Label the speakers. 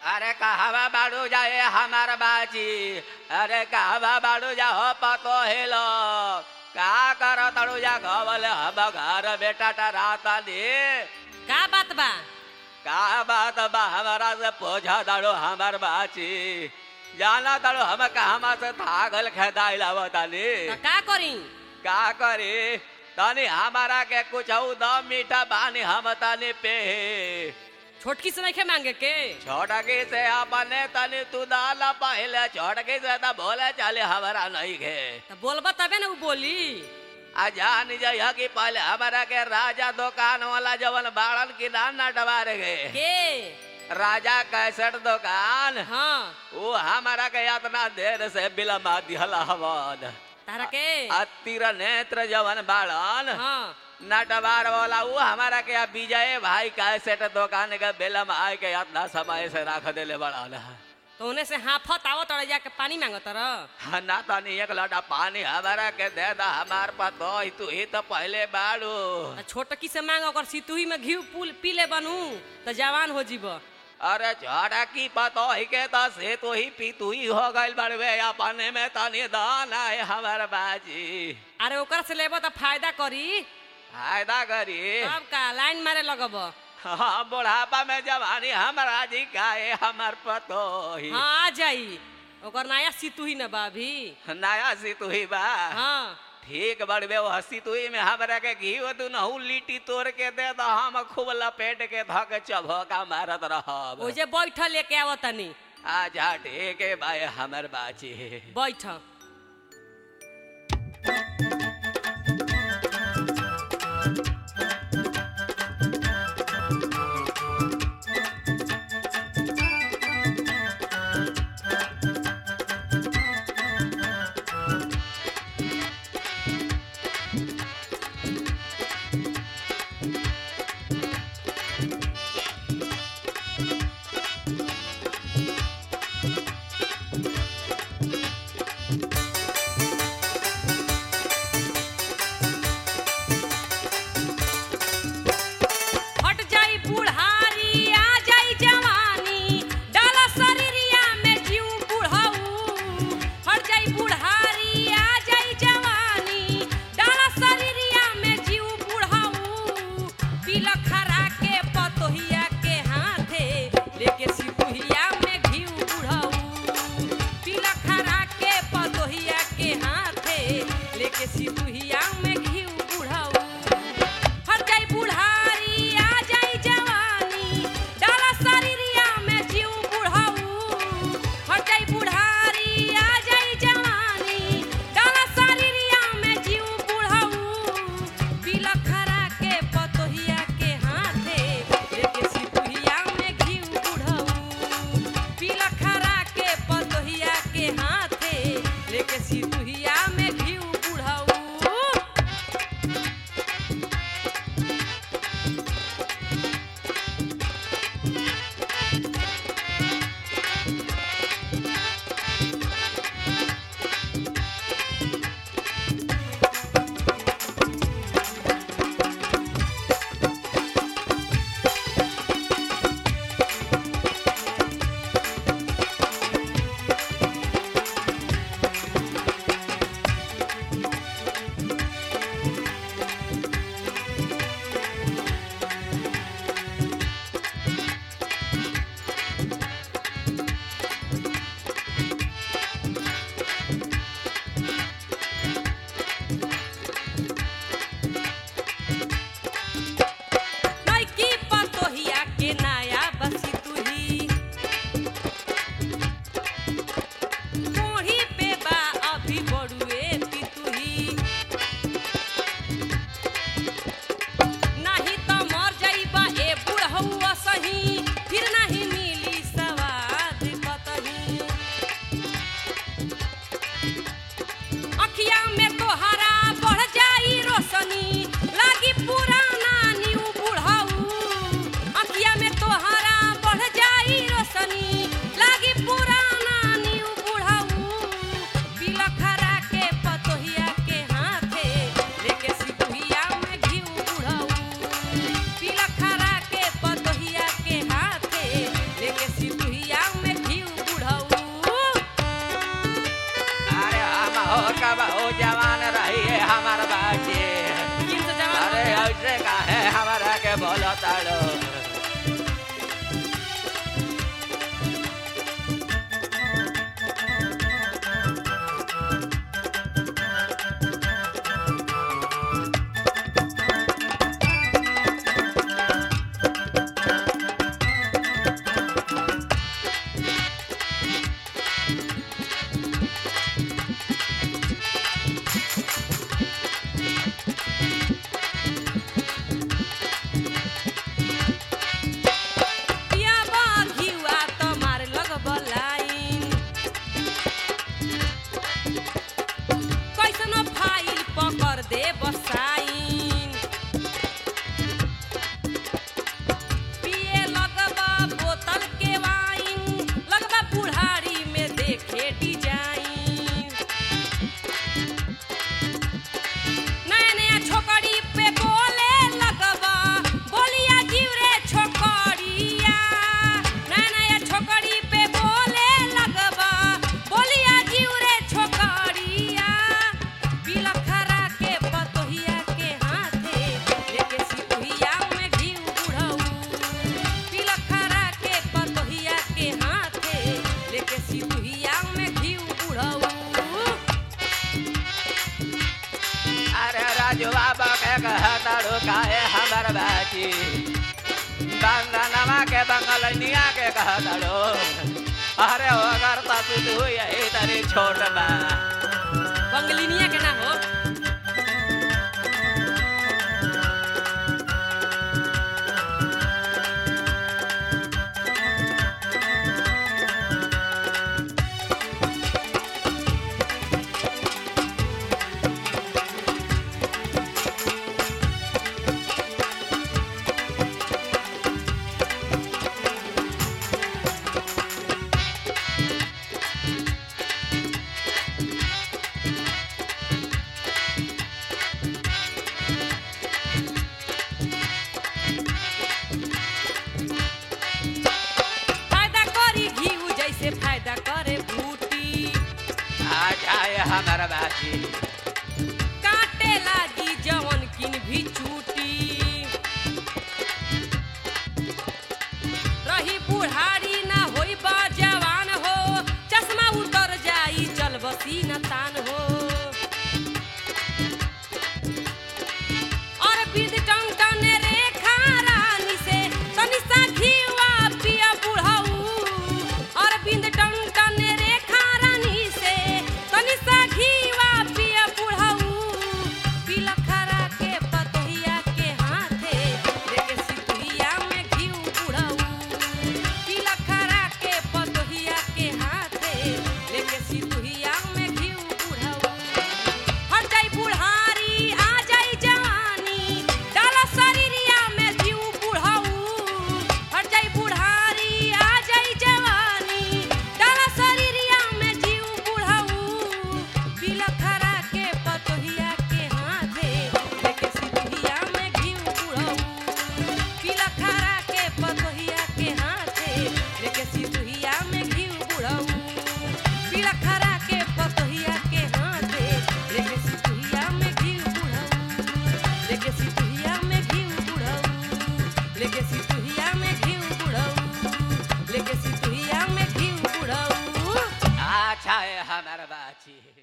Speaker 1: अरे कहवा बाड़ू जाए हमार बाजी अरे कहवा बाड़ू जा हो पतो हेलो का कर तड़ू जा गवल हम घर बेटा राता दे
Speaker 2: का बात बा
Speaker 1: का बात बा हमारा से पोछा दड़ो हमार बाची जाना दड़ो हम कहवा से थागल खेदाई लावतानी
Speaker 2: त का करी
Speaker 1: का करे तनी हमारा के कुछ दम मीठा बानी हम तनी पे
Speaker 2: छोटकी से नहीं मांगे के
Speaker 1: छोटकी से अपने तनी तू दाला पहले छोटकी से तो बोले चले हमारा नहीं गे
Speaker 2: त बोलबा तबे ना उ बोली
Speaker 1: आ जान जइह कि पहले हमारा के राजा दुकान वाला जवन बाड़न की दान नटवार गे
Speaker 2: के
Speaker 1: राजा कैसेट दुकान
Speaker 2: हाँ
Speaker 1: वो हमारा के इतना देर से बिलमा दिहला हवन
Speaker 2: तारा के
Speaker 1: अतिर नेत्र जवन बाड़न
Speaker 2: हाँ
Speaker 1: नटवार वाला वो हमारा के अब विजय भाई कैसेट दुकान के बिलम आए के इतना समय से रख देले बड़न
Speaker 2: तो उन्हें से हाफत आवत और जाके पानी मांगत रह
Speaker 1: ना तनी एक लोटा पानी हमारा के दे दा हमार पतो तू ही तो पहले बाड़ू
Speaker 2: त छोटकी से मांग ओकर सितुही में घी पुल पी ले बनू त जवान हो जीब
Speaker 1: अरे छोड़ा की पतो ही के तो से तू ही पी तू ही हो गइल बड़वे अपने में तनी दान आए हमार बाजी
Speaker 2: अरे ओकर से लेबो त फायदा करी
Speaker 1: फायदा करी
Speaker 2: तब का लाइन मारे लगब
Speaker 1: हाँ बुढ़ापा में जवानी हमारा जी गाए हमार पतो ही
Speaker 2: हाँ आ जाई ओकर नया सितुही न बा अभी
Speaker 1: नया सी तू ही बा
Speaker 2: हाँ
Speaker 1: ठीक बड़बे वो हंसी तुई में हमरा के घी तू नहू लिट्टी तोड़ के दे दो हम खूब लपेट के धक चभका मारत रहब
Speaker 2: ओजे बैठ लेके आव तनी
Speaker 1: आजा ठीक है भाई हमर बाची
Speaker 2: बैठ
Speaker 1: ताड़ो
Speaker 2: पिया बा घिउआ त मार लगब लाइन कैसनो फाइल पकड़ दे बसाइन पिए लगबा बोतल के वाइन लगबा बुढ़ारी में देखे डिजाइन नया नया छोकरी पे बोले लगबा बोलिया जीव रे छोकरिया नया नया छोकरी पे बोले लगबा बोलिया जीव रे छोकरिया बिलखरा के पतोहिया के हाथे लेके सितुहिया में घी बुढ़ऊ बिलखरा के पतोहिया के हाथे लेके सितुहिया में घी बुढ़ऊ
Speaker 1: अरे राजू बाबा के कहताड़ो काहे हमर बाची बंगनवा के बंगलनिया के कहताड़ो अरे अगर तू तू यही तरी छोट बा
Speaker 2: बंगलिनिया के ना हो फायदा करी घीऊ जैसे फायदा करे बूटी
Speaker 1: आ जाए हमर बाची
Speaker 2: काटे लागी जवन किन भी चूटी रही बुढ़ारी ना होई बा जवान हो चश्मा उतर जाई चल बसी न तान हो और विध टंटन रेखा रानी से तनी सा घीवा पिया बुढ़ऊ और बिंद टंटन रेखा रानी से तनी सा घीवा पिया बुढ़ऊ बिलखरा के पतोहिया के हाथे लेके सितुहिया में घीव बुढ़ऊ बिलखरा के पतोहिया के हाथे लेके सितुहिया में घीव बुढ़ऊ हट जाई बुढ़ारी आ जाई जवानी डाला शरीरिया में जीव बुढ़ऊ हट जाई बुढ़ारी आ जाई जवानी डाला शरीरिया में जीव बुढ़ऊ बिलखरा के पतोहिया के हाथे लेके सितुहिया में घीव बुढ़ऊ बिलखरा के पतोहिया के हाथे लेके सितुहिया में घीव बुढ़ऊ बिलखरा के पतोहिया के हाथे लेके सितुहिया में घीव बुढ़ऊ लेके सितुहिया में घीव बुढ़ऊ लेके सितुहिया में घीव बुढ़ऊ लेके सितुहिया में घीव बुढ़ऊ
Speaker 1: अच्छा है हमर बाची